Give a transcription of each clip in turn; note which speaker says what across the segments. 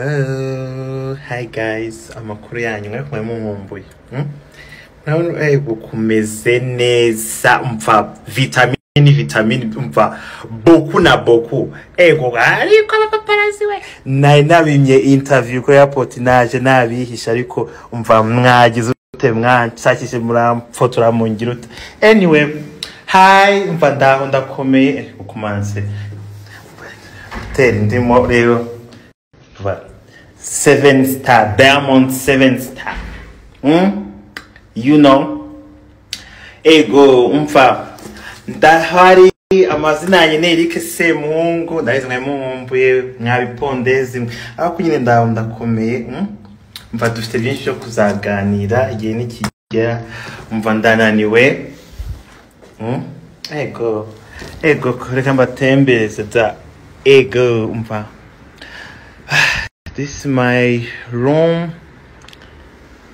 Speaker 1: Hello, hi guys, amakuru yanyu mwe kumwe mumumbuye Hmm? Murabona eh, gukumeze neza umva vitamini vitamini umva boku na boku ego ariko abapaparazi we nari nabimye interview ko airport naje nabihisha ariko umva mwagize ute mwanshakishe muramfotora mungira ute anyway hi umva ndaho ndakomeye eh, ukumanse tera indimo rero Voilà. Seven Star, Diamond Seven Star. Hmm? You know. Ego, umva. Ndahari amazina yanjye ni Eric Semuhungu, ndabizi mwe mumumbuye, mwabipondezi, ariko nyine ndaho ndakomeye. hmm? Umva dufite byinshi byo kuzaganira igihe nikigera, umva ndananiwe. Hmm? Ego, ego, reka mbatembereze da. Ego, umva. This is my room,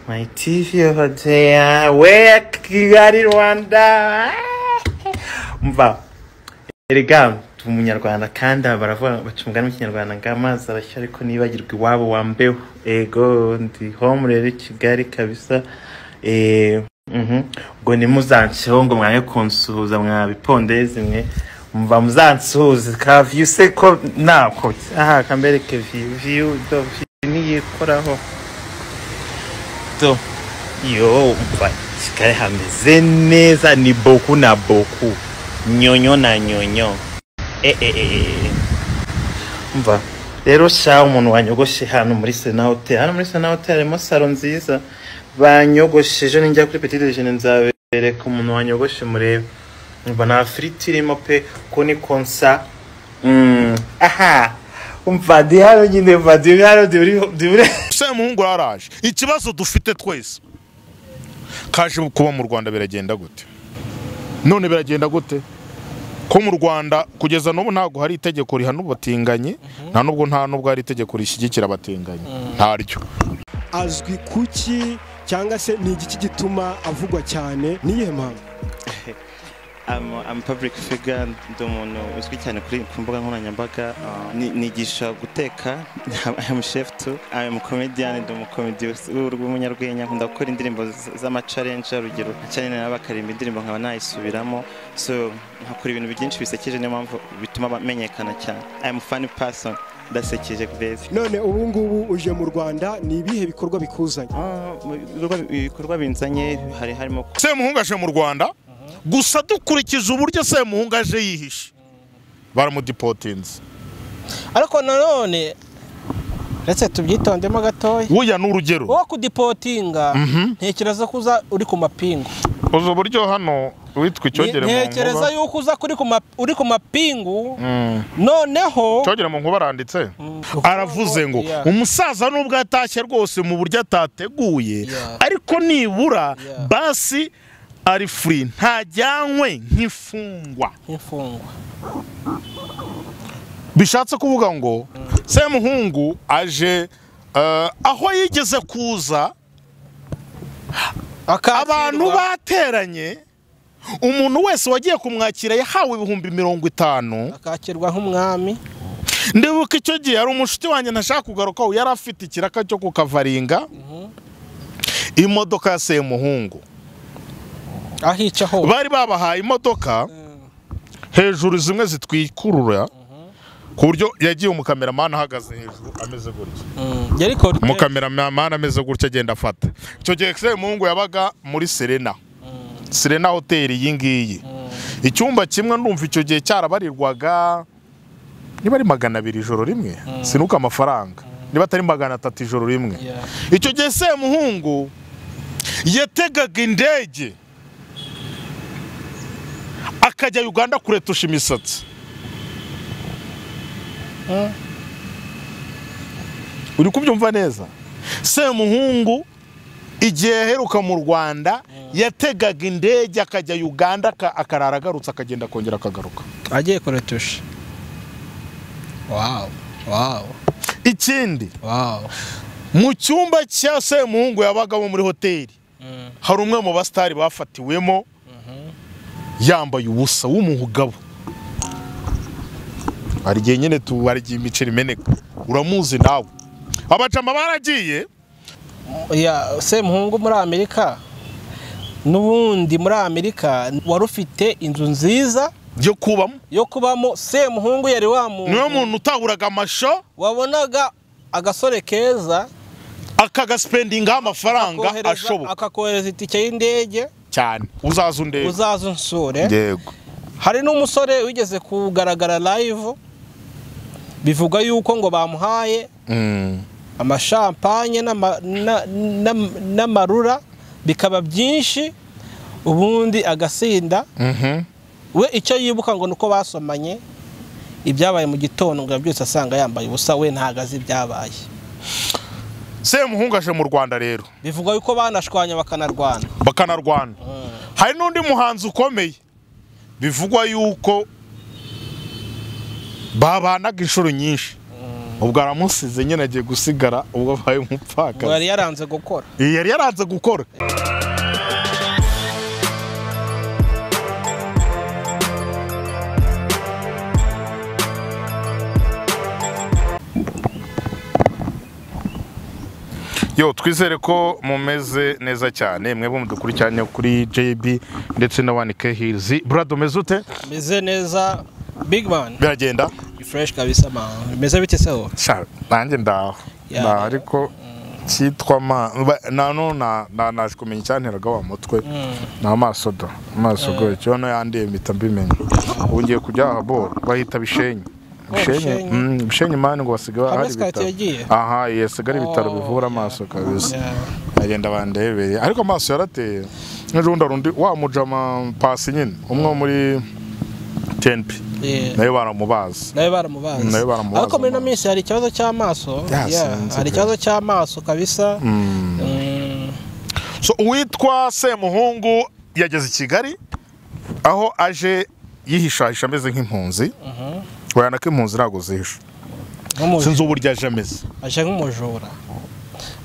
Speaker 1: my TV over there. Where Kigali, Rwanda? Mva, erega ndi umunyarwanda kandi aba baravuga baca umugani mu kinyarwanda ngo amazi arashya ariko nibagirwa iwabo wa mbeho ego ndi home rero i kigali kabisa Eh, mhm. ubwo nimuzanceho ngo mwange kunsuhuza mwabipondezi mwe mva muzansuhuze ka view se ko nako aha kambereke view view do view niyikoraho do yo mva kigali hameze neza ni boku na boku nyonyo na nyonyo eh, eh, eh. eh. mva rero sha umuntu wanyogoshe hano muri sena hotel hano muri sena hotel harimo salo nziza banyogoshe ejo ninjya kuri petite dejeuner nzabereka umuntu wanyogoshe murebe mva nta firiti irimo pe ko ni konsa Mm, aha umva ndi hano nyine mva ndi hano ndi muri- ndi muri
Speaker 2: semuhungu yaraje ikibazo dufite twese kaje kuba mu rwanda biragenda gute none biragenda gute ko mu rwanda kugeza n'ubu ntabwo hari itegeko rihana ubatinganyi nta n'ubwo nta n'ubwo hari itegeko rishyigikira abatinganyi ntaryo
Speaker 3: azwi kuki cyangwa se ni igiki gituma avugwa cyane niyihe mpamvu
Speaker 4: I'm, I'm a public figure ndi umuntu uzwi cyane kuri ku mbuga nkoranyambaga uh, ni- nigisha guteka I'm chef too I'm a comedian ndi umukomedi w'umunyarwenya nkunda gukora indirimbo z- z'amacalenje urugero cyane nabo bakarimba indirimbo nkaba nayisubiramo so nkakora ibintu byinshi bisekeje niyo mpamvu bituma bamenyekana cyane I'm a funny person ndasekeje beza
Speaker 3: none ubu ngubu uje mu rwanda ni ibihe bikorwa bikuzanye
Speaker 4: Ah, mu bikorwa- ibikorwa binzanye hari harimo
Speaker 2: semuhungu aje mu rwanda gusa dukurikije uburyo semuhungu aje yihishe baramudipotinze
Speaker 5: ariko nanone retse tubyitondemo gatoya
Speaker 2: buya ni urugero
Speaker 5: wowe kudipotinga ntekereza ko uza uri ku mapingu
Speaker 2: uzi uburyo hano witwa icyogere mu
Speaker 5: ntekereza
Speaker 2: nkuba
Speaker 5: yuko uza kuri ku ma- uri ku mapingu noneho
Speaker 2: icyogere mu nkuba aranditse
Speaker 5: Kuko-
Speaker 2: aravuze ngo
Speaker 5: Yeah.
Speaker 2: umusaza nubwo atashye rwose mu buryo atateguye
Speaker 5: Yeah.
Speaker 2: ariko nibura
Speaker 5: Yeah.
Speaker 2: basi ari furi ntajyanywe nk'imfungwa
Speaker 5: nk'imfungwa
Speaker 2: bishatse kuvuga ngo semuhungu aje eh, aho yigeze kuza
Speaker 5: Akakirwa.
Speaker 2: abantu bateranye umuntu wese wagiye kumwakira yahawe ibihumbi mirongo itanu
Speaker 5: akakirwa nk'umwami
Speaker 2: ndibuka icyo gihe hari umushuti wanjye ntashaka kugarukaho yari afite ikiraka cyo ku kavaringa imodoka ya semuhungu
Speaker 5: ahica hose
Speaker 2: bari babahaye imodoka hejuru zimwe zitwikurura ku buryo yagiye umukameramani ahagaze hejuru ameze gutya
Speaker 5: Mm, yari kode
Speaker 2: umukameramani ameze gutya agenda afata icyo gihe semuhungu yabaga muri serena serena hoteli iyi ngiyi icyumba kimwe ndumva icyo gihe cyarabarirwaga niba ari magana abiri ijoro rimwe sinuka amafaranga niba atari magana atatu ijoro rimwe
Speaker 5: Yeah.
Speaker 2: icyo gihe semuhungu yategaga indege akajya uganda kuretusha imisatsi uri kubyumva neza semuhungu igihe yaheruka mu rwanda yategaga indege akajya uganda aka- akarara agarutse akagenda akongera akagaruka
Speaker 5: agiye kuretusha wawu wawu
Speaker 2: ikindi
Speaker 5: wawu
Speaker 2: mu cyumba cya semuhungu yabagamo muri hoteli hari umwe mu basitari bafatiwemo yambaye ubusa w'umugabo hari igihe nyine tu hari igihe imiceri imeneka uramuzi nawe abacamba baragiye
Speaker 5: ya semuhungu muri amerika n'ubundi muri amerika wari ufite inzu nziza
Speaker 2: yo kubamo
Speaker 5: yo kubamo semuhungu yari wa
Speaker 2: niwe
Speaker 5: muntu
Speaker 2: muntu utaburaga amasho
Speaker 5: wabonaga agasore keza
Speaker 2: akagasipendingaho amafaranga
Speaker 5: akohereza-
Speaker 2: ashoboka
Speaker 5: akakohereza itike y'indege
Speaker 2: cyane uzaza undebe
Speaker 5: uzaza unsure
Speaker 2: yego
Speaker 5: hari n'umusore wigeze kugaragara live bivuga yuko ngo bamuhaye
Speaker 2: Mm.
Speaker 5: amashampanye n'ama- na- na- n'amarura bikaba byinshi ubundi agasinda
Speaker 2: Mhm.
Speaker 5: we icyo yibuka ngo ni uko basomanye ibyabaye mu gitondo ngo byose asanga yambaye ubusa we ntago azi ibyabaye
Speaker 2: semuhungu aje mu rwanda rero
Speaker 5: bivugwa yuko banashwanya bakanarwana
Speaker 2: bakanarwana hari n'undi muhanzi ukomeye bivugwa yuko babanaga inshuro nyinshi ubwo aramusize nyine agiye gusigara ubwo abaye
Speaker 5: ngo yari
Speaker 2: umupfakazi
Speaker 5: yaranze gukora
Speaker 2: yari yaranze gukora yo twizere ko mumeze neza cyane mwebwe mudukurikiranye kuri JB ndetse na One K Hills brad umeze ute
Speaker 5: meze neza big man
Speaker 2: biragenda
Speaker 5: fresh kabisa man bimeze bite se wowe
Speaker 2: sha nanjye ndaho
Speaker 5: Ya.
Speaker 2: Nda- ariko cyitwa ma ba- na nona na- naje kumenya icyanteraga wa mutwe ni amaso da amaso goye cyo no yandiye mpita mbimenya ubu ngiye kujya aha bo bahita bishenyi bishenyi
Speaker 5: Bishenyi.
Speaker 2: mm, bishenyi mani ngo basigaye
Speaker 5: Hamwe
Speaker 2: hari
Speaker 5: Skat
Speaker 2: ibitaro
Speaker 5: yagiye?
Speaker 2: aha yasigara ibitaro
Speaker 5: Oh,
Speaker 2: bivura
Speaker 5: ya.
Speaker 2: amaso kabisa
Speaker 5: Ya.
Speaker 2: agenda bandebeye ariko amaso yarateye n'urundi rundi wa mujama pasi nyine umwe wo muri tenpi
Speaker 5: Yeah.
Speaker 2: nawe baramubazi
Speaker 5: nawe baramubazi
Speaker 2: Nawe baramubazi
Speaker 5: ariko muri ino
Speaker 2: amazi.
Speaker 5: minsi hari ikibazo cy'amaso
Speaker 2: Ya,
Speaker 5: Yeah,
Speaker 2: sinzi
Speaker 5: hari
Speaker 2: pe.
Speaker 5: ikibazo cy'amaso kabisa Mm.
Speaker 2: So uwitwa Semuhungu yageze i Kigali aho aje yihishahisha ameze nk'impunzi wayana ko impunzi ntabwo zihisha
Speaker 5: Nk'umuj-
Speaker 2: sinzi uburyo aje ameze
Speaker 5: aje nk'umujura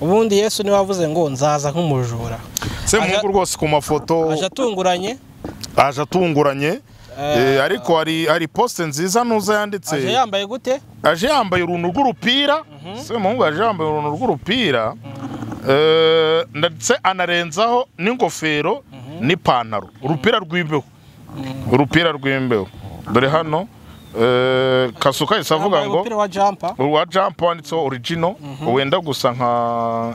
Speaker 5: ubundi yesu niwe wavuze ngo nzaza nk'umujura
Speaker 2: Semuhungu
Speaker 5: Aje-
Speaker 2: rwose ku mafoto
Speaker 5: aje atunguranye
Speaker 2: aje atunguranye
Speaker 5: Eh,
Speaker 2: eh, ariko hari hari poste nziza nuza
Speaker 5: aje
Speaker 2: yanditse
Speaker 5: yambaye gute
Speaker 2: aje yambaye uruntu rw'urupira Semuhungu aje yambaye uruntu rw'urupira eh, ndetse anarenzaho n'ingofero n'ipantaro urupira rw'imbeho urupira rw'imbeho dore hano eh, kasuka yahise avuga
Speaker 5: yambaye
Speaker 2: ngo
Speaker 5: umupira wa jampa
Speaker 2: uwa jampa wanditseho origino wenda gusa nka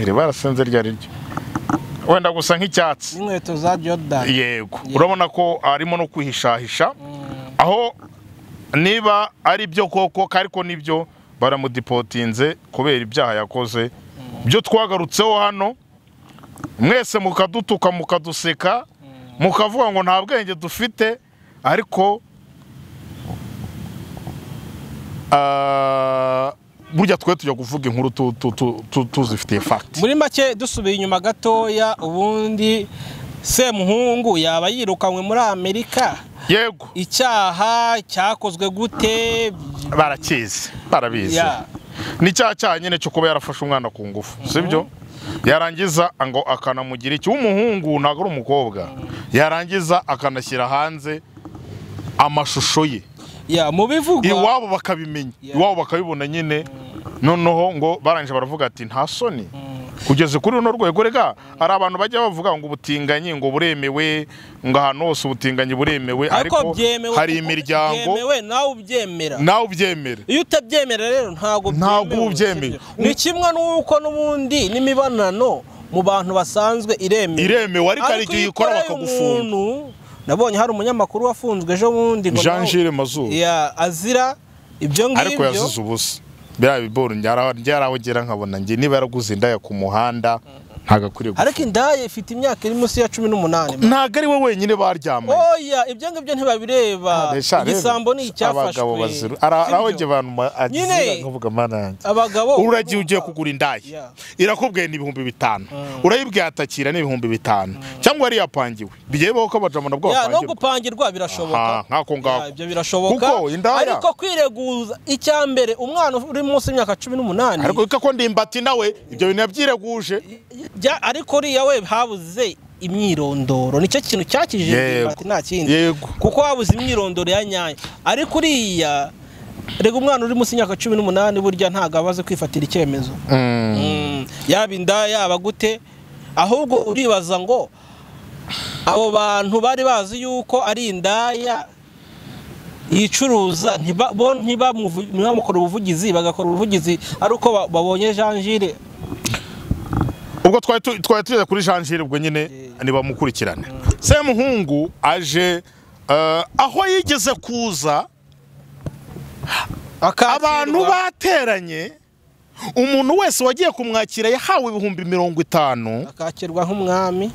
Speaker 2: iri barasenze rya riryo wenda gusa nk'icyatsi
Speaker 5: n'inkweto za jordan
Speaker 2: yego urabona ko arimo no kwihishahisha aho niba ari byo koko ariko nibyo baramudipotinze kubera ibyaha yakoze byo twagarutseho hano mwese mukadutuka mukaduseka mukavuga ngo nta bwenge dufite ariko ah, burya twe tujya kuvuga inkuru tu- tu- tu- tu- tuzifitiye fagiti
Speaker 5: muri make dusubiye inyuma gatoya ubundi semuhungu yaba yirukanywe muri amerika
Speaker 2: yego
Speaker 5: icyaha cyakozwe gute
Speaker 2: barakizi barabizi
Speaker 5: Ya.
Speaker 2: ni cya cyaha nyine cyo kuba yarafashe umwana ku ngufu sibyo yarangiza ngo akanamugira iki w'umuhungu ntabwo ari umukobwa yarangiza akanashyira hanze amashusho ye
Speaker 5: ya mu bivugwa
Speaker 2: iwabo bakabimenya
Speaker 5: Yeah.
Speaker 2: iwabo bakabibona nyine noneho ngo barangije baravuga ati nta soni kugeza kuri runo rwego rega hari abantu bajya bavuga ngo ubutinganyi ngo buremewe ngo ahantu hose ubutinganyi buremewe
Speaker 5: ariko
Speaker 2: ariko
Speaker 5: byemewe
Speaker 2: hari
Speaker 5: kuko
Speaker 2: imiryango
Speaker 5: byemewe nawe ubyemera
Speaker 2: nawe ubyemere
Speaker 5: iyo utabyemera rero ntabwo
Speaker 2: Ntabwo
Speaker 5: byemewe,
Speaker 2: ubyemeye.
Speaker 5: sibyo? ni kimwe n'uko n'ubundi n'imibonano mu bantu basanzwe iremewe
Speaker 2: Iremewe, ariko hari igihe
Speaker 5: iyo
Speaker 2: uyikora
Speaker 5: ukoreye
Speaker 2: bakagufunga.
Speaker 5: umuntu, nabonye hari umunyamakuru wafunzwe ejo bundi ngo
Speaker 2: jean
Speaker 5: nawe-
Speaker 2: gilles mazuru
Speaker 5: Ya, azira ibyo
Speaker 2: ariko
Speaker 5: ngibyo
Speaker 2: yazize ubusa biriya bigori ryarahogera nkabona njye niba yaraguze indaya ku muhanda ntabwo akwiriye gupfa.
Speaker 5: ariko indaya ifite imyaka iri munsi ya cumi n'umunani
Speaker 2: ntabwo ari we wenyine baryamanye
Speaker 5: oya ibyo ngibyo ntibabireba
Speaker 2: Sha, rero,
Speaker 5: igisambo ni icyafashwe
Speaker 2: abagabo baziru
Speaker 5: Sibyo?
Speaker 2: arahogye abantu
Speaker 5: Nyine-
Speaker 2: agize nkavuga mana yanjye
Speaker 5: abagabo
Speaker 2: uragiye ugiye kugura
Speaker 5: Yeah.
Speaker 2: indaya irakubwiye ni ibihumbi bitanu urayibwiye atakira ni ibihumbi bitanu cyangwa yari yapangiwe bigiye bibaho ko abajamana bwo
Speaker 5: ya no
Speaker 2: bapangirwa
Speaker 5: gupangirwa birashoboka
Speaker 2: Aha, nk'ako ngako.
Speaker 5: Ya, ibyo birashoboka
Speaker 2: Kuko indaya-
Speaker 5: ariko kwireguza icya mbere umwana uri munsi y'imyaka cumi n'umunani
Speaker 2: ariko reka ko ndimbati nawe ibyo bintu yabyireguje
Speaker 5: jya- ariko uriya we habuze imyirondoro nicyo kintu cyakijije
Speaker 2: Yego.
Speaker 5: ndimbati nta kindi
Speaker 2: Yego.
Speaker 5: kuko habuze imyirondoro ya nyayo ariko uriya rega umwana uri munsi y'imyaka cumi n'umunani burya ntabwo aba azi kwifatira icyemezo Mm, yaba inda yaba gute ahubwo uribaza ngo abo bantu bari bazi yuko ari indaya yicuruza ntiba- bo ntibamuvu- ntibamukore ubuvugizi bagakora ubuvugizi ari uko ba- babonye janjire
Speaker 2: ubwo twari tu- twari tugeze kuri janjire ubwo nyine ntibamukurikirane semuhungu aje eh, aho yigeze kuza abantu bateranye umuntu wese wagiye kumwakira yahawe ibihumbi mirongo itanu
Speaker 5: akakirwa nk'umwami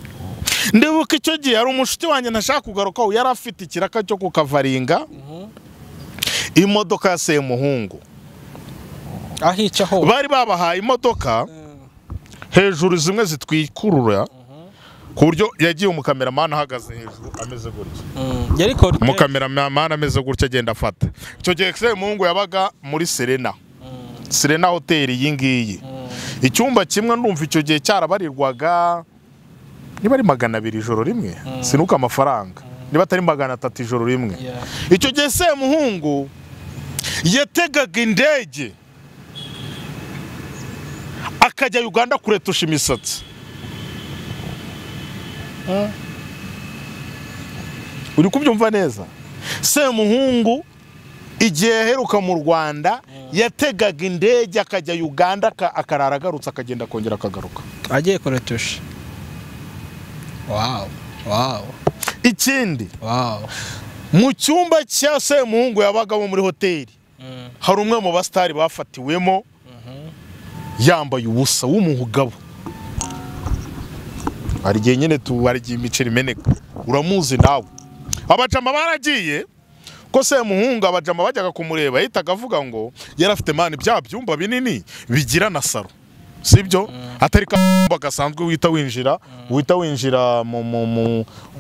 Speaker 2: ndibuka icyo gihe hari umushuti wanjye ntashaka kugarukaho yari afite ikiraka cyo kukavaringa imodoka ya semuhungu
Speaker 5: ahica hose
Speaker 2: bari babahaye imodoka hejuru zimwe zitwikurura ku buryo yagiye umukameramani ahagaze hejuru ameze gutya
Speaker 5: Mm, yari korute-
Speaker 2: umukameramani ameze gutya agenda afata icyo gihe Excel Mungu yabaga muri serena serena hoteli iyi ngiyi icyumba kimwe ndumva icyo gihe cyarabarirwaga niba ari magana abiri ijoro rimwe sinuka amafaranga niba atari magana atatu ijoro rimwe
Speaker 5: Yeah.
Speaker 2: icyo gihe semuhungu yategaga indege akajya uganda kuretusha imisatsi uri kubyumva neza semuhungu igihe yaheruka mu rwanda yategaga indege akajya uganda aka- akarara agarutse akagenda akongera akagaruka
Speaker 5: agiye kuretusha wawu wawu
Speaker 2: ikindi
Speaker 5: wawu
Speaker 2: mu cyumba cya semuhungu yabagamo muri hoteli hari umwe mu basitari bafatiwemo yambaye ubusa w'umugabo hari igihe nyine tubarya imiceri imeneka uramuzi nawe abajama baragiye ko semuhungu abajama bajyaga kumureba yahitaga avuga ngo yari afite mani bya byumba binini bigira na saro sibyo atari kamba gasanzwe wita winjira wita winjira mu mu mu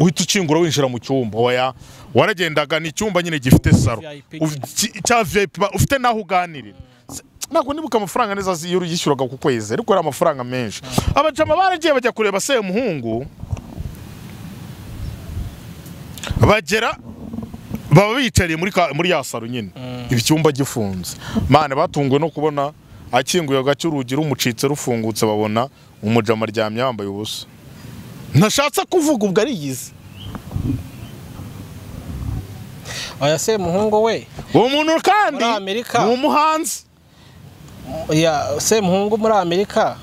Speaker 2: uhita ukingura winjira mu cyumba oya waragendaga ni icyumba nyine gifite saro
Speaker 5: VIP.
Speaker 2: Uf- ki- cya VIP ba- ufite naho uganirira Se- ntabwo nibuka amafaranga neza zi- yari yishyuraga ku kwezi ariko yari amafaranga menshi abajama baragiye bajya kureba semuhungu bagera baba biyicariye muri ka- muri ya saro nyine icyumba gifunze mane batunguwe no kubona akinguye agace urugi rumucitse rufungutse babona umujama aryamye yambaye ubusa ntashatse kuvuga ubwo arigize
Speaker 5: oya se muhungu we
Speaker 2: uwo muntu kandi
Speaker 5: Muri Amerika.
Speaker 2: ni umuhanzi
Speaker 5: ya semuhungu muri amerika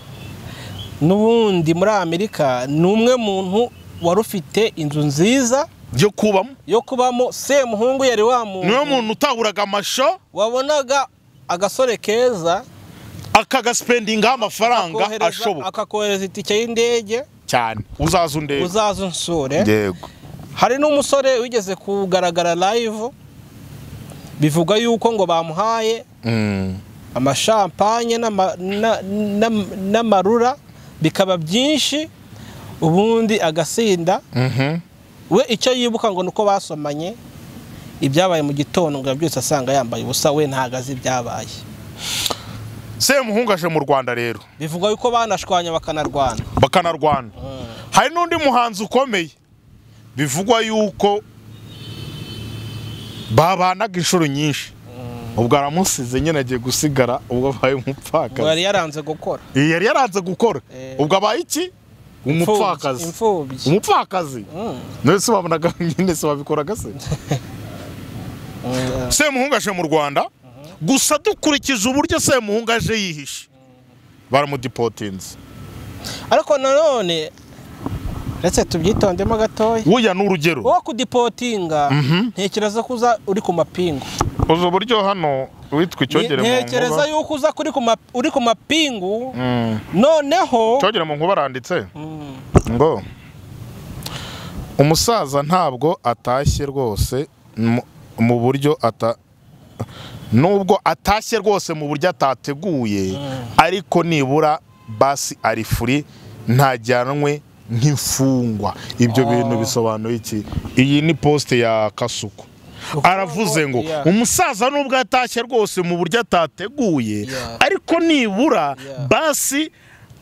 Speaker 5: n'ubundi muri amerika ni umwe muntu wari ufite inzu nziza
Speaker 2: yo kubamo
Speaker 5: yo kubamo semuhungu yari wa
Speaker 2: niwe
Speaker 5: muntu
Speaker 2: muntu utaburaga amasho
Speaker 5: wabonaga agasore keza
Speaker 2: akagasipendingaho amafaranga
Speaker 5: akohereza-
Speaker 2: ashoboka
Speaker 5: akakohereza itike y'indege
Speaker 2: cyane uzaza undebe
Speaker 5: uzaza unsure
Speaker 2: yego
Speaker 5: hari n'umusore wigeze kugaragara live bivuga yuko ngo bamuhaye
Speaker 2: Mm.
Speaker 5: amashampanye n'ama- na- na- n'amarura bikaba byinshi ubundi agasinda
Speaker 2: Mhm.
Speaker 5: we icyo yibuka ngo ni uko basomanye ibyabaye mu gitondo ngo byose asanga yambaye ubusa we ntabwo azi ibyabaye
Speaker 2: semuhungu aje mu rwanda rero
Speaker 5: bivugwa yuko banashwanya bakanarwana
Speaker 2: bakanarwana hari n'undi muhanzi ukomeye bivugwa yuko babanaga inshuro nyinshi ubwo aramusize nyine agiye gusigara ubwo abaye
Speaker 5: ngo yari
Speaker 2: umupfakazi
Speaker 5: yaranze gukora
Speaker 2: Iyi yari yaranze gukora
Speaker 5: Eh.
Speaker 2: ubwo abaye iki umupfakazi
Speaker 5: imfubyi
Speaker 2: umupfakazi nawe se wabonaga nyine se wabikoraga se semuhungu aje mu rwanda gusa dukurikije uburyo semuhungu aje yihishe baramudipotinze
Speaker 5: ariko nanone ndetse tubyitondemo gatoya
Speaker 2: buya ni urugero
Speaker 5: wowe kudipotinga ntekereza ko uza uri ku mapingu
Speaker 2: uzi uburyo hano witwa icyogere mu
Speaker 5: ntekereza
Speaker 2: nkuba
Speaker 5: yuko uza kuri ku ma- uri ku mapingu noneho
Speaker 2: icyogere mu nkuba aranditse ngo umusaza ntabwo atashye rwose mu- mu buryo ata nubwo atashye rwose mu buryo atateguye ariko nibura basi ari furi ntajyanwe nk'imfungwa ibyo bintu bisobanuye iki iyi ni posite ya kasuku aravuze ngo
Speaker 5: yeah.
Speaker 2: umusaza nubwo atashye rwose mu buryo atateguye
Speaker 5: Yeah.
Speaker 2: ariko nibura
Speaker 5: Yeah.
Speaker 2: basi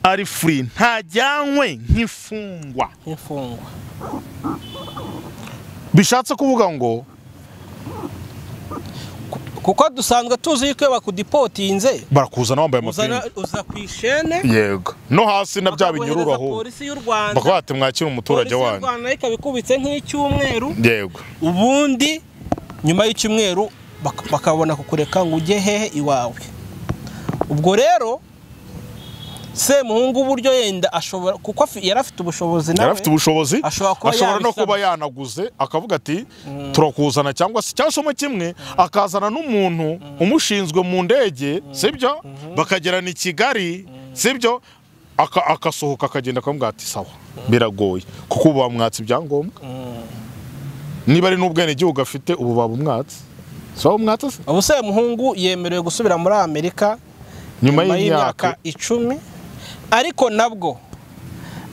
Speaker 2: ari furi ntajyanywe nk'imfungwa
Speaker 5: imfungwa
Speaker 2: bishatse kuvuga ngo
Speaker 5: kuko dusanzwe tuzi yuko iyo bakudipotinze
Speaker 2: barakuzana wambaye
Speaker 5: uzana-
Speaker 2: amapingu
Speaker 5: uza ku ishene
Speaker 2: yego no hasi na bya binyururu
Speaker 5: bakaguhereza
Speaker 2: aho
Speaker 5: polisi y'u rwanda
Speaker 2: bakaba bati mwakira umuturage
Speaker 5: polisi y'u
Speaker 2: wanyu
Speaker 5: rwanda ikabikubitse nk'icyumweru
Speaker 2: yego
Speaker 5: ubundi nyuma y'icyumweru bak- bakabona kukureka ngo ujye hehe iwawe ubwo rero semuhungu uburyo yenda ashobora kuko afi- yari afite ubushobozi nawe
Speaker 2: yari afite ubushobozi
Speaker 5: ashobora kuba
Speaker 2: ashobora no
Speaker 5: yabisaba.
Speaker 2: kuba yanaguze akavuga ati turakuzana cyangwa se cyangwa se mo kimwe akazana n'umuntu umushinzwe mu ndege sibyo bakagerana i kigali sibyo Aka- agasohoka akagenda akamubwira ati sawa biragoye kuko ubu bamwatse ibyangombwa niba ari n'ubwenegihugu afite ubu babumwatse si babumwatse se
Speaker 5: ubu semuhungu yemerewe gusubira muri amerika
Speaker 2: nyuma
Speaker 5: nyuma
Speaker 2: y'imyaka
Speaker 5: y'imyaka icumi ariko nabwo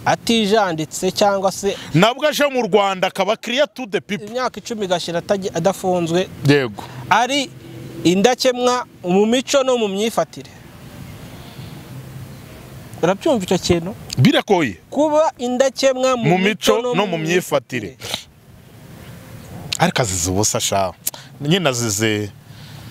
Speaker 5: atijanditse cyangwa se
Speaker 2: nabwo aje mu rwanda akaba kiriya tu de pipo
Speaker 5: imyaka icumi igashira atajya- adafunzwe
Speaker 2: yego
Speaker 5: ari indakemwa mu mico no mu myifatire urabyumva icyo kintu
Speaker 2: biragoye
Speaker 5: kuba indakemwa
Speaker 2: mu mico no mu myifatire ariko azize ubusa sha nyine azize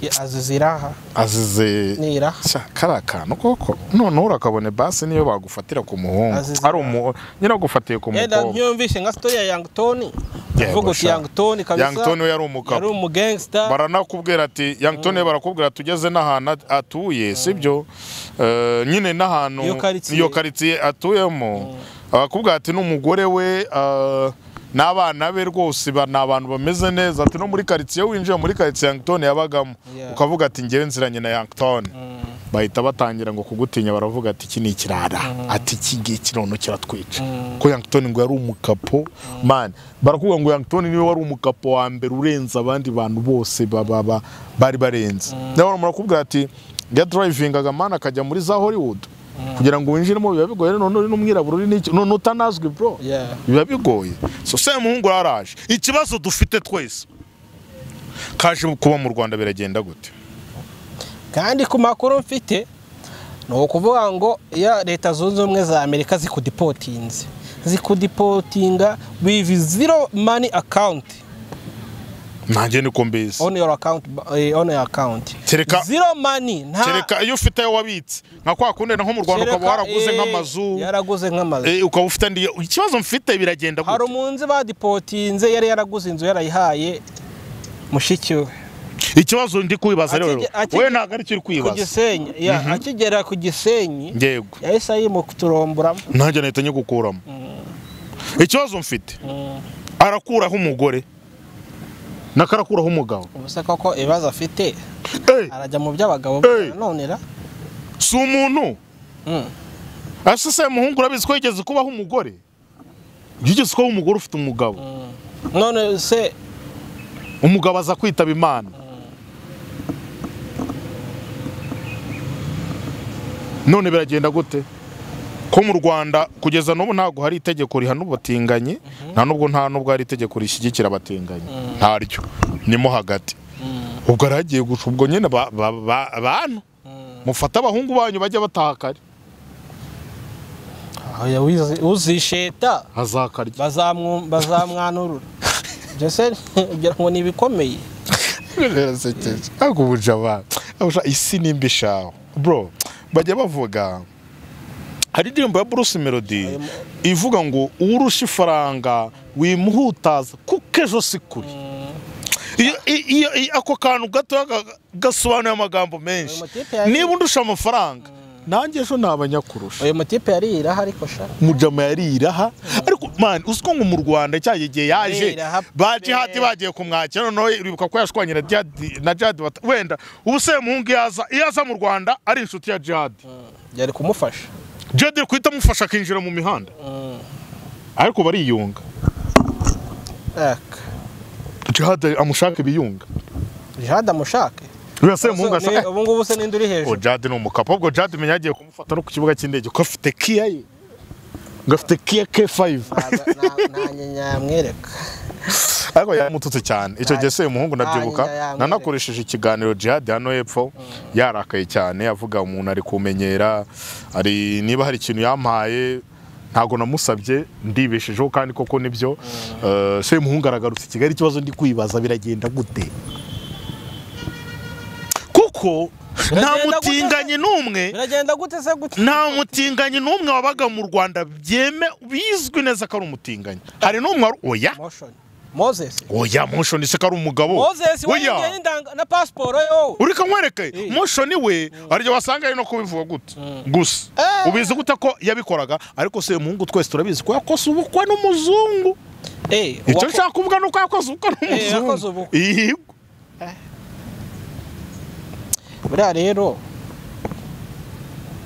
Speaker 5: Ya, azize iraha
Speaker 2: azize
Speaker 5: ni iraha
Speaker 2: Sha, kariya kantu koko noneho urakabone basi niyo bagufatira ku muhungu
Speaker 5: Azize
Speaker 2: ari umu nyine bagufatiye ku
Speaker 5: yenda
Speaker 2: mukobwa
Speaker 5: ntiyumvishe nka sitori ya yangi toni
Speaker 2: Yego,
Speaker 5: uvuga uti
Speaker 2: sha.
Speaker 5: yangi toni kabisa
Speaker 2: Young Tony we yari umugabo.
Speaker 5: yari umugangsta
Speaker 2: baranakubwira ati Young Tony barakubwira ati ugeze n'ahantu at- atuye sibyo Eh, nyine n'ahantu
Speaker 5: Iyo quartier.
Speaker 2: iyo karitsiye atuyemo bakubwira ati n'umugore we eh, n'abana be rwose ba- ni abantu bameze neza ati no muri karitsiye winjiye muri karitsiye Young Tony yabagamo
Speaker 5: Yeah.
Speaker 2: ukavuga ati ngewe nziranye na Young Tony bahita batangira ngo kugutinya baravuga ati iki ni ikirara ati iki ngiki noneho kiratwica ko Young Tony ngo yari umukapo man barakubwira ngo Young Tony niwe wari umukapo wa mbere urenze abandi bantu bose ba- ba- ba- bari barenze nawe murakubwira ati yadrivingaga man akajya muri za Hollywood kugira ngo winjiremo biba bigoye none uri n'umwirabura uri n'iki none utanazwi bro
Speaker 5: Yeah.
Speaker 2: biba bigoye so semuhungu yaraje ikibazo dufite twese kaje kuba mu Rwanda biragenda gute
Speaker 5: kandi ku makuru mfite ni ukuvuga ngo iyo leta zunze ubumwe za amerika zikudipotinze zikudipotinga with zero money account
Speaker 2: nanjye niko mbizi
Speaker 5: on your account eh, on your account
Speaker 2: Tereka-
Speaker 5: zero money nta
Speaker 2: kereka iyo ufite ayo wabitse nka kwa kundi nko mu rwanda
Speaker 5: Tereka,
Speaker 2: ukaba waraguze
Speaker 5: eh,
Speaker 2: nk'amazu
Speaker 5: yaraguze nk'amazu
Speaker 2: eh, ukaba ufite andi ikibazo mfite biragenda
Speaker 5: hari
Speaker 2: gute
Speaker 5: umunzi badipotinze yari yaraguze inzu yarayihaye mushiki we
Speaker 2: ikibazo ndi kwibaza
Speaker 5: Akige-
Speaker 2: rero
Speaker 5: akige-
Speaker 2: wowe ntabwo ari cyo uri
Speaker 5: ku
Speaker 2: kwibaza
Speaker 5: gisenyi ya, akigera ku gisenyi
Speaker 2: yego
Speaker 5: yahise ayimuturomboramo
Speaker 2: nanjye nahita nyigukuramo ikibazo mfite arakuraho umugore nakarakuraho umugabo
Speaker 5: ubuse koko ibibazo afite
Speaker 2: Eh,
Speaker 5: arajya mu by'abagabo
Speaker 2: Hey!
Speaker 5: nanonera
Speaker 2: si umuntu
Speaker 5: Mm.
Speaker 2: ese se muhungu urabizi ko yigeze kubaho umugore yigeze kubaho umugore ufite umugabo
Speaker 5: none se
Speaker 2: umugabo aza kwitaba imana none biragenda gute ko mu rwanda kugeza n'ubu ntabwo hari itegeko rihana ubatinganyi nta n'ubwo nta n'ubwo hari itegeko rishyigikira abatinganyi ntaryo nimo hagati ubwo aragiye guca ubwo nyine ba- ba- ba- bantu mufate abahungu banyu bajya bataha kare
Speaker 5: oya wizi- uzisheta
Speaker 2: azakarya
Speaker 5: bazamwu- bazamwanurura ibyo se ugira ngo ni ibikomeye
Speaker 2: birasekeje ntabwo ubuja abantu Abasha- isi nimba ishaho bro bajya bavuga hari indirimbo ya bruce melody ivuga ngo urusha ifaranga wimuhutaza kuko ejo si kure iyo, iyo, iyo, ako kantu gato gasobanuye amagambo menshi
Speaker 5: Ayo makipe yari-
Speaker 2: niba undusha amafaranga nanjye ejo naba nyakurusha
Speaker 5: uyu mutipe yari iraha ariko sha
Speaker 2: mujama yari iraha ariko man uziko ngo mu rwanda cya gihe yaje
Speaker 5: Iraha pe.
Speaker 2: ba jihadi bagiye kumwakira noneho uribuka ko yashwanye na jihadi na jihadi bata- wenda ubu se muhungu iyo aza iyo aza mu rwanda ari inshuti ya jihadi
Speaker 5: byari kumufasha
Speaker 2: jihadi iri guhita amufasha akinjira mu mihanda ariko bariyunga
Speaker 5: Aka.
Speaker 2: jihadi amushaka ibiyunga
Speaker 5: jihad amushake
Speaker 2: uriya se muhungu asa
Speaker 5: Ni-
Speaker 2: eh,
Speaker 5: ubu ngubu se n'indi uri
Speaker 2: uwo
Speaker 5: hejuru
Speaker 2: jihadi ni umukapa ubwo jihadi menya yagiye kumufata no ku kibuga cy'indege ko afite kiya ye ngo afite kiya K5
Speaker 5: nyamwereka
Speaker 2: ariko yamututse cyane icyo gihe se muhungu ndabyibuka
Speaker 5: Nta- nta-
Speaker 2: nanakoresheje ikiganiro jihad hano hepfo yarakaye cyane avuga umuntu ari kumenyera ari niba hari ikintu yampaye ntabwo namusabye ndibeshejeho kandi koko nibyo Eh, se muhungu aragarutse i kigali ikibazo ndi kwibaza biragenda gute ariko nta
Speaker 5: Biragenda gute se?
Speaker 2: mutinganyi n'umwe
Speaker 5: biragenda gute se gute
Speaker 2: nta mutinganyi n'umwe wabaga mu rwanda byeme bizwi neza ko ari umutinganyi hari n'umwe wari- oya
Speaker 5: moshoni mozesi
Speaker 2: oya moshoni se ko ari umugabo
Speaker 5: mozesi
Speaker 2: oya
Speaker 5: wariye n'indanga na pasiporo yo
Speaker 2: uri nkwereke
Speaker 5: Eh.
Speaker 2: moshoni we aryo wasanga ari no kubivuga gute gusa
Speaker 5: Eh.
Speaker 2: ubizi gute ko yabikoraga ariko se muhungu twese turabizi ko yakoze ubukwe n'umuzungu
Speaker 5: Eh,
Speaker 2: icyo
Speaker 5: wako-
Speaker 2: nshaka kuvuga ni uko yakoze ubukwe
Speaker 5: yakoze
Speaker 2: n'umuzungu
Speaker 5: ubukwe.
Speaker 2: Yego.
Speaker 5: buriya rero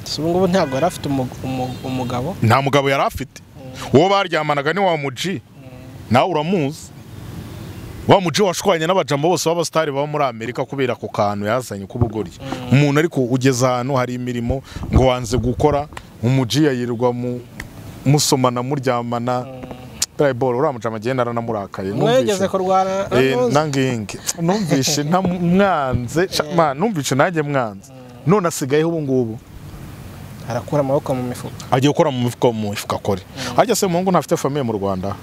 Speaker 5: si ubungubu ntabwo yari afite umu- umu- umugabo
Speaker 2: nta mugabo yari afite uwo baryamanaga ni wa muji nawe uramuzi wa muji washwanye n'abajambo bose b'abasitari baba muri amerika kubera ako kantu yazanye k'ubugoryi umuntu ariko ugeze ahantu hari imirimo ngo wanze gukora umuji yayirirwa mu musomana muryamana burayiboro uriya mujama agenda aranamurakaye
Speaker 5: mwegeze kurwana na
Speaker 2: Eh,
Speaker 5: Mose?
Speaker 2: nangingi numvishe nta mwanze sha- ma, numvishe nanjye mwanze none asigayeho ubu ngubu
Speaker 5: arakura amaboko mu mifuka
Speaker 2: agiye gukora mu mifuka mu mifuka akore arya se muhungu ntafite famiye mu rwanda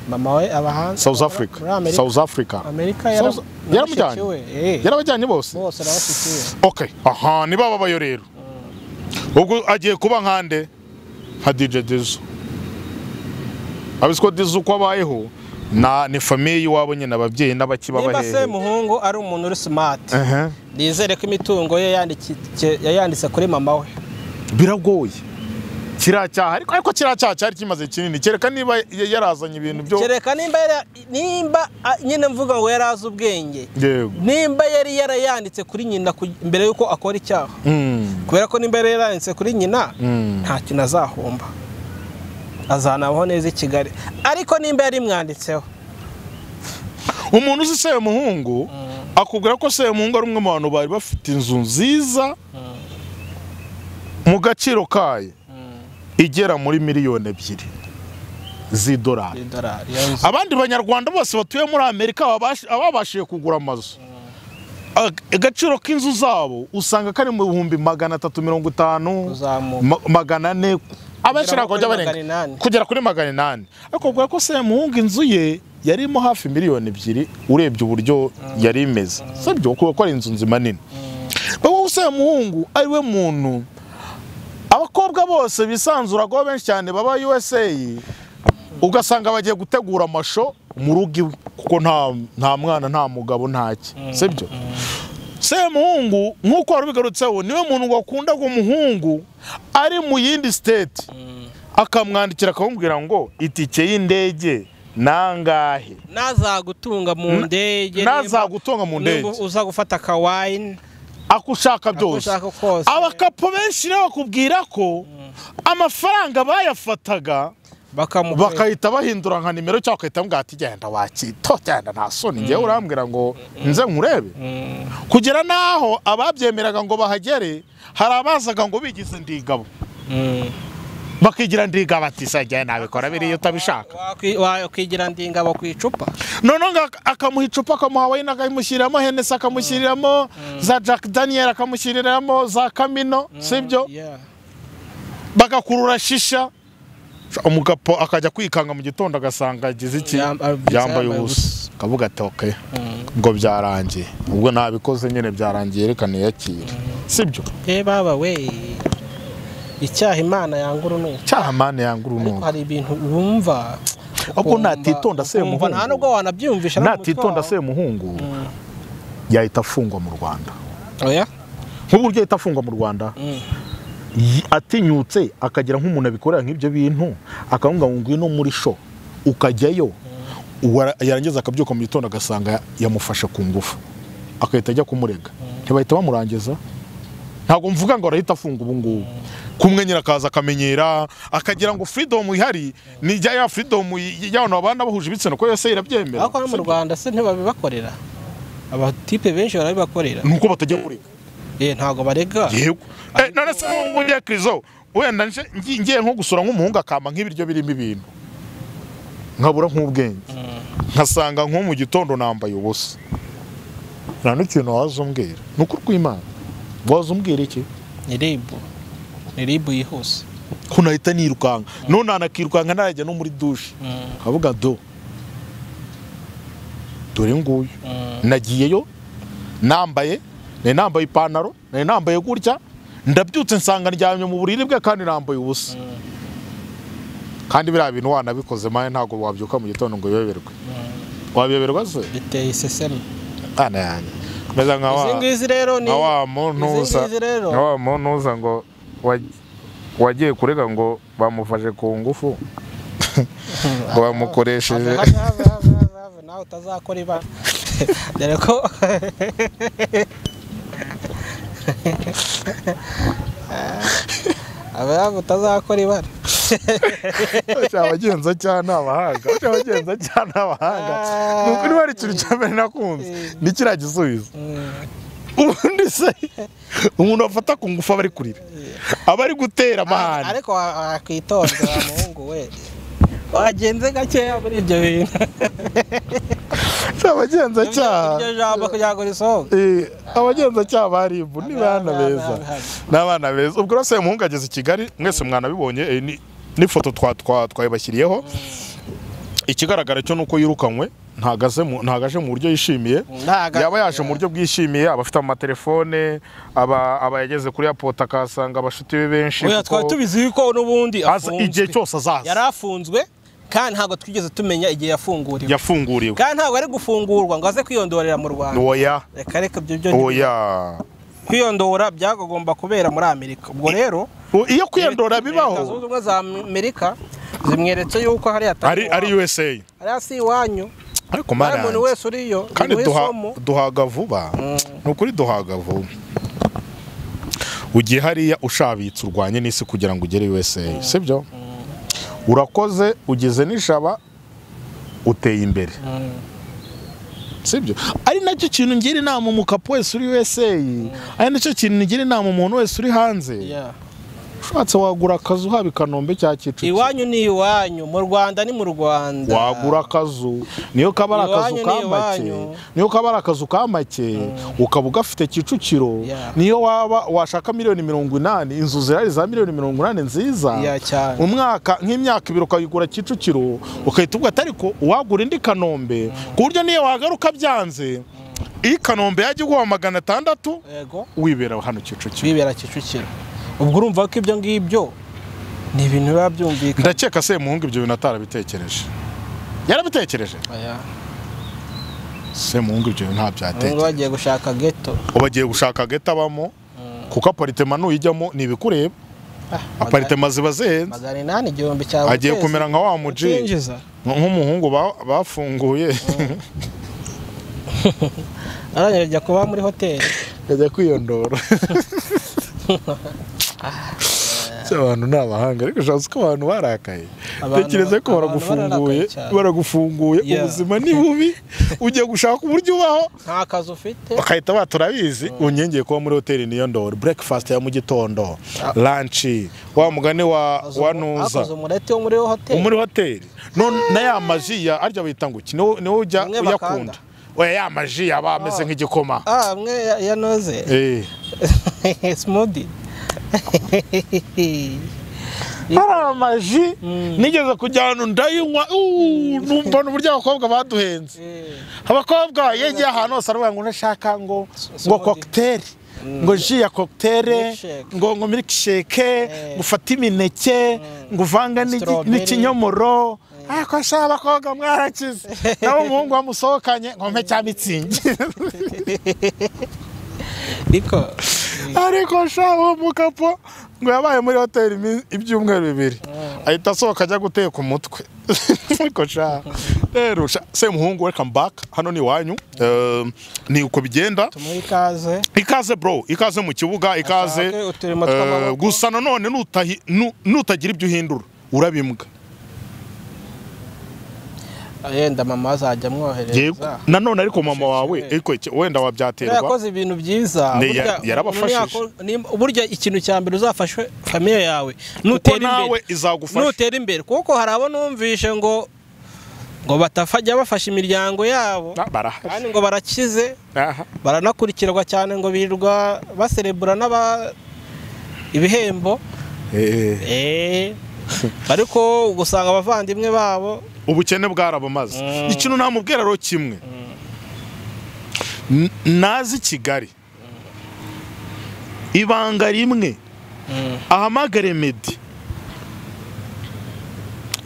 Speaker 5: mama we aba hanze
Speaker 2: south
Speaker 5: muri-
Speaker 2: africa
Speaker 5: muri amerika
Speaker 2: south africa
Speaker 5: amerika
Speaker 2: South- yaramujyanye
Speaker 5: yaramujyanye
Speaker 2: yarabajyanye bose
Speaker 5: bose arabashyikiwe
Speaker 2: okay aha ni baba bayo rero ubwo agiye kuba nkande nka dj dizo abizi ko dizo uko abayeho na ni famiye y'iwabo nyine ababyeyi n'abakibabahehe
Speaker 5: niba se muhungu ari umuntu uri simati nizere ko imitungo ye yandiki- yayanditse kuri mama we
Speaker 2: biragoye kiriya cyaha ariko ariko kiriya cyaha cyari kimaze kinini kereka niba ya- yarazanye ibintu byo
Speaker 5: kereka nimba yari- nimba ah, nyine mvuga ngo yari azi ubwenge
Speaker 2: yego
Speaker 5: nimba yari yarayanditse kuri nyina ku- mbere y'uko akora icyaha
Speaker 2: Mm,
Speaker 5: kubera ko nimba yari yarayanditse kuri nyina
Speaker 2: mm.
Speaker 5: nta kintu azahomba azanabaho neza i kigali ariko nimba yarimwanditseho
Speaker 2: umuntu uzi semuhungu akubwira ko semuhungu ari umwe mu bantu bari bafite inzu nziza mu gaciro kayo igera muri miliyoni ebyiri z'idolari
Speaker 5: idolari iyo nzu
Speaker 2: abandi banyarwanda bose batuye muri amerika babash- ababashije kugura amazu Ag- agaciro k'inzu zabo usanga kari mu bihumbi magana atatu mirongo itanu
Speaker 5: kuzamuka
Speaker 2: Ma- magana ane abenshi
Speaker 5: Kugera
Speaker 2: ntabwo
Speaker 5: kuri
Speaker 2: bajya
Speaker 5: magana inani.
Speaker 2: barenga kugera kuri magana inani ariko ubwo ko semuhungu inzu ye yarimo hafi miliyoni ebyiri urebye uburyo yari imeze sibyo kuko ko ari inzu nzima nini wowe semuhungu ari we muntu abakobwa bose bisanzuragaho benshi cyane baba usa ugasanga bagiye gutegura amasho mu rugo iwe kuko nta nta mwana nta mugabo ntacye sibyo semuhungu nk'uko wari ubigarutseho niwe muntu wakunda ngo umuhungu ari mu yindi siteti akamwandikira akamubwira ngo itike y'indege nangahe
Speaker 5: nazagutunga mu ndege nimba-
Speaker 2: nazagutunga mu ndege
Speaker 5: nimba uza gufata akawayini
Speaker 2: akushaka byose
Speaker 5: ushaka kose
Speaker 2: abakapo benshi rero bakubwira ko amafaranga bayafataga
Speaker 5: bakamukwega
Speaker 2: bakahita bahindura nka nimero cyangwa bagahita bamubwira ati genda wakito genda nta soni ngewe urambwira ngo nze nkurebe kugera n'aho ababyemeraga ngo bahagere hari abazaga ngo bigize ndigabo bakigira ndigabo ati se njyewe nabikora biriya utabishaka
Speaker 5: Wakwi- wakwigira ndingabo ku icupa
Speaker 2: noneho ngo ak- akamuha icupa akamuha wayini akamushyiriramo henesi akamushyiriramo za jack daniel akamushyiriramo za kamino sibyo
Speaker 5: Yeah.
Speaker 2: bagakurura shisha umugapo akajya kwikanga mu gitondo agasanga agize iki
Speaker 5: Yam- ah,
Speaker 2: yambaye
Speaker 5: yambaye
Speaker 2: ubusa akavuga ati ok ngo byarangiye ubwo nabikoze nyine byarangiye reka yakire sibyo
Speaker 5: Eh baba we icyaha imana yanga urunuka
Speaker 2: cyaha mani yanga
Speaker 5: ariko
Speaker 2: urunuka
Speaker 5: hari ibintu wumva
Speaker 2: ahubwo
Speaker 5: ukumva-
Speaker 2: natitonda se
Speaker 5: ukumva nta nubwo
Speaker 2: muhungu
Speaker 5: wanabyiyumvisha no mu mutwe
Speaker 2: natitonda
Speaker 5: wawe.
Speaker 2: se muhungu yahita afungwa mu rwanda
Speaker 5: oya
Speaker 2: nk'uburyo ahita afungwa mu rwanda y- atinyutse akagira nk'umuntu abikorera nk'ibyo bintu akavuga ngo ngwino muri sho ukajyayo wara- yarangiza akabyuka mu gitondo agasanga yamufashe ku ngufu agahita ajya kumurega ntibahita bamurangiza ntabwo mvuga ngo arahita afunga ubu ngubu kumwenyera akaza akamenyera akagira ngo freedom ihari ni ijya ya freedom y'abantu babana bahuje ibitsina ko yose irabyemera
Speaker 5: ariko hano mu rwanda se ntibabibakorera abatipe benshi barabibakorera
Speaker 2: nuko batajya kurega
Speaker 5: eh ntabwo barega
Speaker 2: yego Eh, none se wowe ugiye krizo wenda nje- ngi- ngiye nko gusura nk'umuhungu akama nk'ibiryo birimo ibintu nkabura nk'ubwenge nkasanga nko mu gitondo nambaye ubusa nta n'ikintu waza umbwira ni ukuri kw'imana waza umbwira iki
Speaker 5: ni ribu ni ribu yihuse
Speaker 2: ko nahita nirukanka none anakirukanka ntarajya no muri dushe nkavuga do dore nguyu nagiyeyo nambaye nari nambaye ipantaro nari nambaye gutya ndabyutse nsanga ndyamye mu buriri bwe kandi nambaye ubusa kandi biriya bintu wanabikoze mawe ntabwo wabyuka mu gitondo ngo uyoberwe wabiyoberwa se
Speaker 5: biteye iseseme
Speaker 2: ana yanjye meza nka wa
Speaker 5: izi ngizi rero ni
Speaker 2: nka wa muntuza
Speaker 5: izi ngizi rero
Speaker 2: nka wa muntuza ngo wa- wagiye kurega ngo bamufashe ku ngufu ngo bamukoresheje
Speaker 5: Have, have, have, have, have, have. nawe utazakora ibara dore ko abayaga utazakora ibara
Speaker 2: cyabagenza cyane abahanga cyabagenza cyane abahanga nuko niba ari ikintu cya mbere nakunze ni kiriya gisubizo ubundi se umuntu bafata ku ngufu aba ari kurira aba ari gutera amahane
Speaker 5: ariko wa- wakwitonda wa muhungu we wagenze gakeya muri ibyo bintu
Speaker 2: cyabagenza cyane
Speaker 5: iryo jambo kugira ngo risohoke
Speaker 2: Eh, abagenzacyaha barimbu ni bana beza ni abana beza ubwo rero se umuhungu ageze i kigali mwese mwanabibonye eh, ni- n'ifoto twa- twa- twayibashyiriyeho ikigaragara cyo ni uko yirukanwe ntagaze mu- ntagaje mu buryo yishimiye
Speaker 5: Ntaga-
Speaker 2: yaba yaje mu buryo bwishimiye aba afite amatelefone aba aba yageze kuri airport akahasanga abashuti be benshi
Speaker 5: oya
Speaker 2: kuko
Speaker 5: twari tubizi ko n'ubundi
Speaker 2: aza igihe
Speaker 5: afunzwe
Speaker 2: cyose azaza
Speaker 5: yari afunzwe kandi ntabwo twigeze tumenya igihe yafunguriwe
Speaker 2: yafunguriwe
Speaker 5: kandi ntabwo ari gufungurwa ngo aze kwiyondorera mu rwanda
Speaker 2: oya
Speaker 5: reka reka ibyo byo
Speaker 2: oya
Speaker 5: kwiyondora byagomba kubera muri amerika ubwo rero
Speaker 2: O- iyo kwiyandora
Speaker 5: leta zunze
Speaker 2: bibaho
Speaker 5: ubumwe za amerika zimweretse yuko hariya atari
Speaker 2: ari ari
Speaker 5: iwabo.
Speaker 2: USA
Speaker 5: hariya si iwanyu
Speaker 2: ariko
Speaker 5: nawe
Speaker 2: mana
Speaker 5: umuntu
Speaker 2: yanjye.
Speaker 5: wese uriyo
Speaker 2: kandi
Speaker 5: bimuha
Speaker 2: duha-
Speaker 5: isomo.
Speaker 2: duhaga vuba ni ukuri duhaga vuba ugiye hariya ushabitse urwanye n'isi kugira ngo ugere usa sibyo urakoze ugize n'ijaba uteye imbere sibyo ari nacyo kintu ngira inama umukapu wese uri usa ari nacyo kintu ngira inama umuntu wese uri hanze
Speaker 5: Yeah.
Speaker 2: ushatse wagura akazu haba i kanombe cya kicukiro
Speaker 5: iwanyu ni iwanyu mu rwanda ni mu rwanda
Speaker 2: wagura akazu niyo kaba ari akazu
Speaker 5: Iwanyu
Speaker 2: ka
Speaker 5: ni
Speaker 2: make
Speaker 5: iwanyu.
Speaker 2: niyo kaba ari akazu ka make ukaba ugafite kicukiro
Speaker 5: Yeah.
Speaker 2: niyo waba washaka miliyoni mirongo inani inzu zirari za miliyoni mirongo inani
Speaker 5: Yeah,
Speaker 2: nziza
Speaker 5: cyane.
Speaker 2: umwaka nk'imyaka ibiri ukayigura kicukiro ugahita ubwo ariko wagura indi kanombe ku buryo niyo wagaruka byanze iyi kanombe yajya iguha magana atandatu
Speaker 5: yego
Speaker 2: wibera hano kicukiro
Speaker 5: bibera kicukiro ubwo urumva ko ibyo ngibyo ni ibintu biba byumvikana
Speaker 2: ndakeka se muhungu ibyo bintu atarabitekereje yarabitekereje
Speaker 5: Aya,
Speaker 2: se muhungu ibyo bintu
Speaker 5: ubu
Speaker 2: ntabyatekereje
Speaker 5: bagiye gushaka geto
Speaker 2: bagiye gushaka geta abamo kuko aparitema nuyijyamo ntibikureba aparitema ziba zihenze
Speaker 5: magana inani igihumbi cyawe
Speaker 2: agiye kumera nka wa muji
Speaker 5: utinjiza
Speaker 2: nk'umuhungu ba- bafunguye
Speaker 5: arangije ajya kuba muri hoteli
Speaker 2: ajya kwiyondora Ese abantu ni abahanga ariko ushatse ko abantu barakaye
Speaker 5: Abantu-
Speaker 2: tekereza ko
Speaker 5: abantu
Speaker 2: baragufunguye
Speaker 5: bararakaye cyane.
Speaker 2: baragufunguye
Speaker 5: Yeah.
Speaker 2: ubuzima ni bubi ujya gushaka uburyo ubaho
Speaker 5: nta kazi ufite
Speaker 2: bakahita baturabizi unyengeye kuba muri hoteli niyo ndoro breakfast ya mu gitondo lanchi wa mugani wa wa nuza
Speaker 5: akoze umureti wo muri hoteli
Speaker 2: muri hoteli none na ya maji ya arya bita ngo iki niwo niwo ujya
Speaker 5: Bamwe
Speaker 2: uyakunda
Speaker 5: bakanda.
Speaker 2: oya ya maji yaba ameze nk'igikoma
Speaker 5: ah amwe ya- ya noze
Speaker 2: Eh,
Speaker 5: smoothie
Speaker 2: hari amaji nigeze kujya ahantu ndayinywa uuu, numva uburyo abakobwa baduhenze abakobwa yegiye ahantu hose aravuga ngo unashaka ngo ngo
Speaker 5: Smoothie.
Speaker 2: kokiteri ngo ji ya kokiteri
Speaker 5: Milkshake.
Speaker 2: ngo ngo milkshake ngo ufate imineke ngo uvange n'igi-
Speaker 5: Strawberry.
Speaker 2: n'ikinyomoro ariko ashaka abakobwa mwarakize nawe umuhungu wamusohokanye ngo mpe cya mitsingi
Speaker 5: ariko
Speaker 2: ariko sha uwo mukapo ngo yabaye muri hoteli imi- ibyumweru bibiri ahita asohoka ajya guteka umutwe ariko sha rero sha se muhungu welcome back hano ni iwanyu Eh, ni uko bigenda
Speaker 5: tumuhe ikaze
Speaker 2: ikaze bro ikaze mu kibuga ikaze
Speaker 5: Ashake uturimo
Speaker 2: Eh,
Speaker 5: tw'amaboko.
Speaker 2: gusa nanone nutahi- nu- nutagira ibyo uhindura urabimbwa
Speaker 5: yenda mama azajya
Speaker 2: yego
Speaker 5: amwohereza
Speaker 2: nanone ariko mama wawe
Speaker 5: Ashake.
Speaker 2: ariko iki- wenda
Speaker 5: Rero
Speaker 2: wabyaterwa
Speaker 5: yakoze ibintu byiza
Speaker 2: Ne,
Speaker 5: burya-
Speaker 2: ya- yarabafashije.
Speaker 5: umuntu yakora- ni- burya ikintu cya mbere uzafashe famiye yawe nutera
Speaker 2: nawe
Speaker 5: imbere
Speaker 2: izagufasha
Speaker 5: nutera imbere kuko hari abo numvishe ngo ngo batafajya bafasha imiryango yabo
Speaker 2: Ah, barahari
Speaker 5: kandi ngo barakize
Speaker 2: Aha.
Speaker 5: baranakurikirwa cyane ngo birirwa baserebura n'aba ibihembo
Speaker 2: Eh,
Speaker 5: Eh, ariko ugasanga abavandimwe babo
Speaker 2: ubukene bwarabamaze ikintu namubwira rero kimwe N- nazi kigali ibanga rimwe ahamagare medi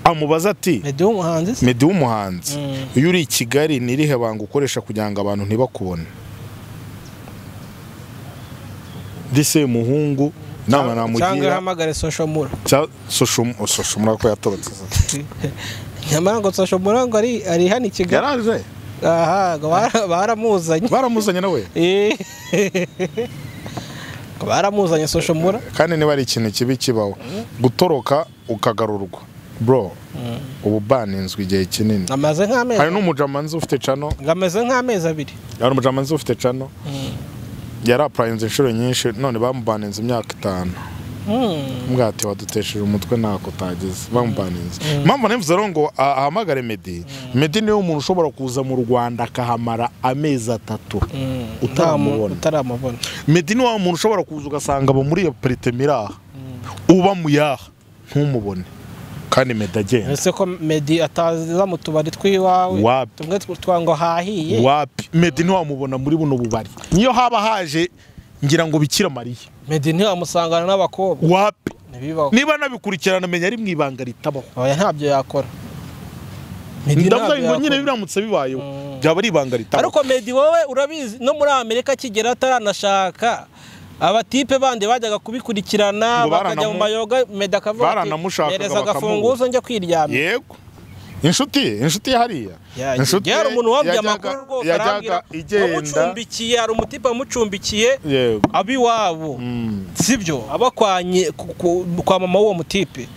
Speaker 2: amubaza ati
Speaker 5: medi w'umuhanzi se
Speaker 2: medi w'umuhanzi
Speaker 5: Mm.
Speaker 2: iyo uri i kigali ni irihe banga ukoresha kugira ngo abantu ntibakubone ndetse muhungu inama
Speaker 5: cyangwa
Speaker 2: namugira
Speaker 5: ihamagare soshomura
Speaker 2: cya soshomura ko yatorotse
Speaker 5: nyamara ngo soshomura ngo ari ari hano i kigali
Speaker 2: yaraje
Speaker 5: aha ngo bara- baramuzanye
Speaker 2: baramuzanye nawe
Speaker 5: Eh. Ngo baramuzanye soshomura
Speaker 2: kandi niba ari ikintu kibi kibaho gutoroka ukagarurwa bro ubu baninzwe igihe kinini
Speaker 5: amaze nk'amezi
Speaker 2: hari n'umujamanzi ufite cano
Speaker 5: ngo ameze nk'amezi abiri
Speaker 2: hari umujamanzi ufite cano yari apurayinze inshuro nyinshi none bamubaninze imyaka itanu
Speaker 5: Mm.
Speaker 2: mbwati wadutesheje umutwe ntako utageze bamubaninze impamvu nemvuze rero ngo ah, ahamagare medi medi niwe muntu ushobora kuza mu rwanda akahamara amezi atatu
Speaker 5: Nta mu-
Speaker 2: utaramubona
Speaker 5: utaramubona
Speaker 2: medi ni wa muntu ushobora kuza ugasanga aba muri iyo peritemi iri aha uba mu yaha ntumubone kandi medi agenda
Speaker 5: ese ko medi ataza mu tubari tw'iwawe
Speaker 2: Wapi.
Speaker 5: tumwe tw- twa ngo hahiye
Speaker 2: wapi medi ntiwamubona muri buno bubari niyo haba haje ngira ngo bikira mariya
Speaker 5: medi ntiwamusangana n'abakobwa
Speaker 2: wapi
Speaker 5: ntibibaho
Speaker 2: niba nabikurikirana menya ari mu ibanga ritabaho
Speaker 5: oya ntabyo yakora Medi
Speaker 2: ndavuga
Speaker 5: ntabyo
Speaker 2: ngo nyine
Speaker 5: yakora.
Speaker 2: biramutse bibayeho byaba ari ibanga ritabaho
Speaker 5: ariko medi wowe urabizi no muri amerika akigera ataranashaka abatipe bandi bajyaga kubikurikirana
Speaker 2: Ngo
Speaker 5: bakajya
Speaker 2: baranamu-
Speaker 5: mu mayoga medi akavuga ati
Speaker 2: baranamushakaga
Speaker 5: mereza
Speaker 2: bakamubura."
Speaker 5: agafunguzo njya kwiryamira
Speaker 2: yego inshuti ye inshuti ye hariya
Speaker 5: Ya- ya hari umuntu wabwiye amakuru rwose arambwira
Speaker 2: yajyaga igenda
Speaker 5: wamucumbikiye hari umutipe wamucumbikiye
Speaker 2: yego
Speaker 5: aba iwabo
Speaker 2: Mm.
Speaker 5: sibyo aba kwa nyi- ku- ku- kwa mama w'uwo mutipe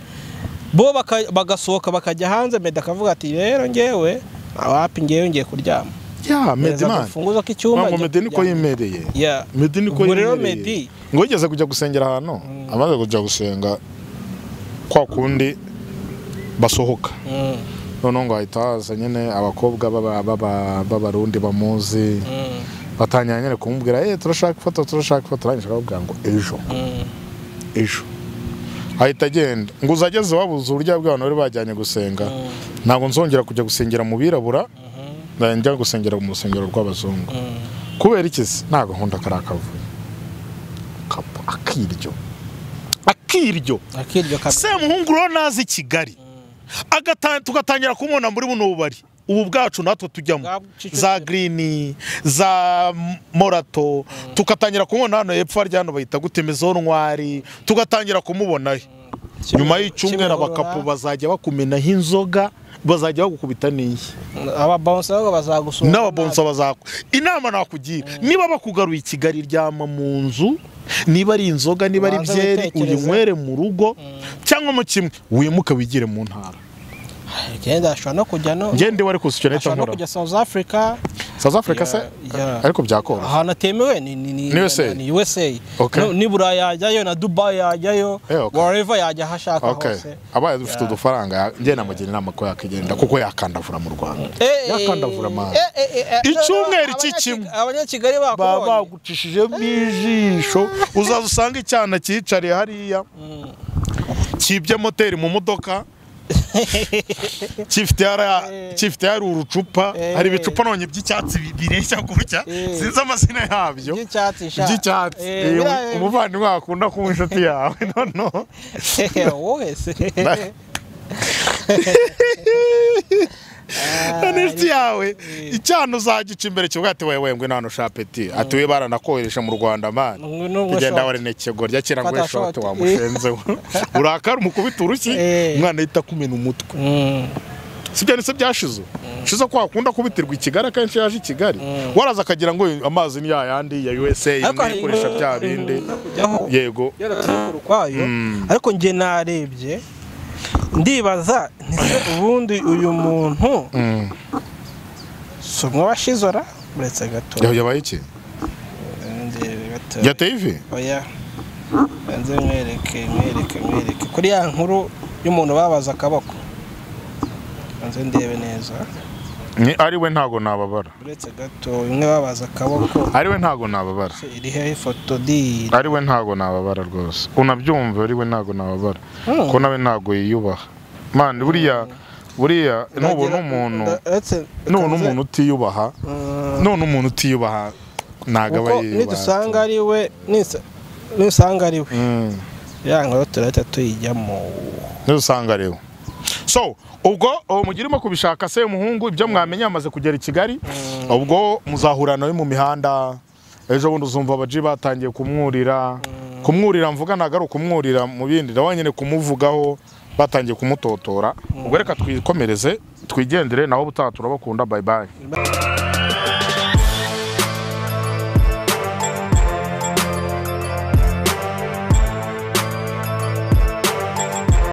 Speaker 5: bo baka- bagasohoka bakajya hanze medi akavuga ati rero ngewe awapi ngewe ngiye kuryama
Speaker 2: ya medi
Speaker 5: Mereza
Speaker 2: mani
Speaker 5: agafunguzo k'icyumba
Speaker 2: ngo
Speaker 5: njya
Speaker 2: medi niko
Speaker 5: kuryama.
Speaker 2: yimereye
Speaker 5: Yeah.
Speaker 2: medi niko
Speaker 5: Ubwo rero
Speaker 2: yimereye
Speaker 5: Medi-
Speaker 2: ngo yigeze kujya gusengera ahantu amaze kujya gusenga kwa kundi basohoka
Speaker 5: Mm,
Speaker 2: noneho ngo hahita haza nyine abakobwa baba- baba- b'abarundi bamuzi
Speaker 5: mm,
Speaker 2: batangira nyine kumubwira eh turashaka ifoto turashaka ifoto arangije aramubwira ngo ejo
Speaker 5: mm.
Speaker 2: ejo ahita agenda ngo uzageze wabuze uburyo bw'abantu bari bajyanye gusenga ntabwo nzongera kujya gusengera mu birabura njya gusengera mu rusengero rw'abazungu kubera iki se nta gahunda kariya kavuye Kapa- akiryo akiryo
Speaker 5: akiryo kabiri
Speaker 2: semuhungu ronazi i kigali Agata- tugatangira kumubona muri buno bubari ubu bwacu natwe tujyamo
Speaker 5: Bwa Kicukiro.
Speaker 2: za girini za M- morato tugatangira kumubona hano hepfo harya hano bahita gute ntwari tugatangira kumubonayo nyuma y'icyumweru abakapu bazajya bakumenaho inzoga bazajya bagukubita n'iyi
Speaker 5: ababonsa babo bazagusohoka
Speaker 2: n'ababonsa bazakwa inama nakugira niba bakugaruye i kigali ryama mu nzu niba ari inzoga niba ari
Speaker 5: Ubanze
Speaker 2: byeri
Speaker 5: witekereze.
Speaker 2: uyinywere mu rugo cyangwa mu kimwe wimuke wigire mu ntara
Speaker 5: nabi. Genda ashobora no kujya no
Speaker 2: ngende wari kusa icyo leta
Speaker 5: ashobora no
Speaker 2: nkora
Speaker 5: kujya south africa
Speaker 2: south africa se
Speaker 5: Ya- ya.
Speaker 2: ariko byakoroha
Speaker 5: ahantu atemewe ni ni ni
Speaker 2: Ni USA?
Speaker 5: ni USA
Speaker 2: Okay.
Speaker 5: No, ni burayi yajyayo na dubai yajyayo
Speaker 2: Eh, okay.
Speaker 5: wherever yajya aho ashaka
Speaker 2: Okay.
Speaker 5: hose
Speaker 2: abaye dufite udufaranga ya- njye namugira inama ko yakigenda kuko yakandavura mu rwanda
Speaker 5: Eh,
Speaker 2: yakandavura amahanga
Speaker 5: eh, eh, eh, eh,
Speaker 2: Icyumweru
Speaker 5: abanya-
Speaker 2: cy'ikimwe.
Speaker 5: abanyakigali
Speaker 2: baba
Speaker 5: bakubonye
Speaker 2: bagucishijemo ijisho uzaza usange icyana cyicariye hariya cyibye moteri mu modoka gifite hariya- gifite hari urucupa
Speaker 5: Eh.
Speaker 2: hari ibicupa none by'icyatsi bi- bireshya gutya
Speaker 5: Eh.
Speaker 2: sinzi amazina yabyo
Speaker 5: by'icyatsi sha
Speaker 2: by'icyatsi
Speaker 5: Eh,
Speaker 2: Eh,
Speaker 5: biriya-
Speaker 2: umuvandimwe wakunda kuba inshuti yawe noneho
Speaker 5: wowe se
Speaker 2: Noneho inshuti yawe icyana uzagica imbere kivuga ati wewe ngwino hano shapeti ati we baranakohereje mu rwanda mani
Speaker 5: Ngwino ngwe
Speaker 2: kugenda
Speaker 5: shoti.
Speaker 2: warenekego rya kera ngo
Speaker 5: Fata
Speaker 2: eshoti
Speaker 5: shoti.
Speaker 2: wamushenzeho urakara umukubita urushyi
Speaker 5: Eh.
Speaker 2: umwana ahita akumena umutwe
Speaker 5: Mm.
Speaker 2: sibyo ndetse byashize shize ko wakunda kubitirwa i kigali akenshi yaje i kigali waraza akagira ngo amazi ni yayandi ya usa
Speaker 5: Ariko hari-
Speaker 2: ibikoresha bya bindi
Speaker 5: Yaho-
Speaker 2: yego
Speaker 5: yaraturuka ukwayo ariko njye narebye ndibaza ntise ubundi uyu muntu si umwe wa shizora uretse gato
Speaker 2: yabaye iki
Speaker 5: ndebe gato
Speaker 2: yateye ivi
Speaker 5: oya banze mwereke mwereke mwereke kuri ya nkuru y'umuntu babaza akaboko banze ndebe neza
Speaker 2: Ni- ari we ntago nababara
Speaker 5: uretse gato imwe babaza akaboko
Speaker 2: ari we ntago nababara
Speaker 5: iri hehe ifoto di
Speaker 2: ari we ntago nababara rwose unabyumva ari we ntago nababara
Speaker 5: Hmm.
Speaker 2: ko nawe ntago yiyubaha man buriya buriya nubona umuntu none umuntu utiyubaha none umuntu utiyubaha ntago aba
Speaker 5: kuko
Speaker 2: yiyubaha
Speaker 5: nidusanga ari we nisa- n'usanga ari we ya nkuru turahita tuyijyamo
Speaker 2: n'usanga rero so ubwo uwo mugirimo kubishaka se muhungu ibyo mwamenye yamaze kugera i kigali ubwo muzahura nawe mu mihanda ejo bundi uzumva abaji batangiye kumwurira kumwurira mvuga ntabwo ari ukumwurira mu bindi nawe nyine kumuvugaho batangiye kumutotora ubwo reka twikomereze twigendere naho ubutaha turabakunda bayibayi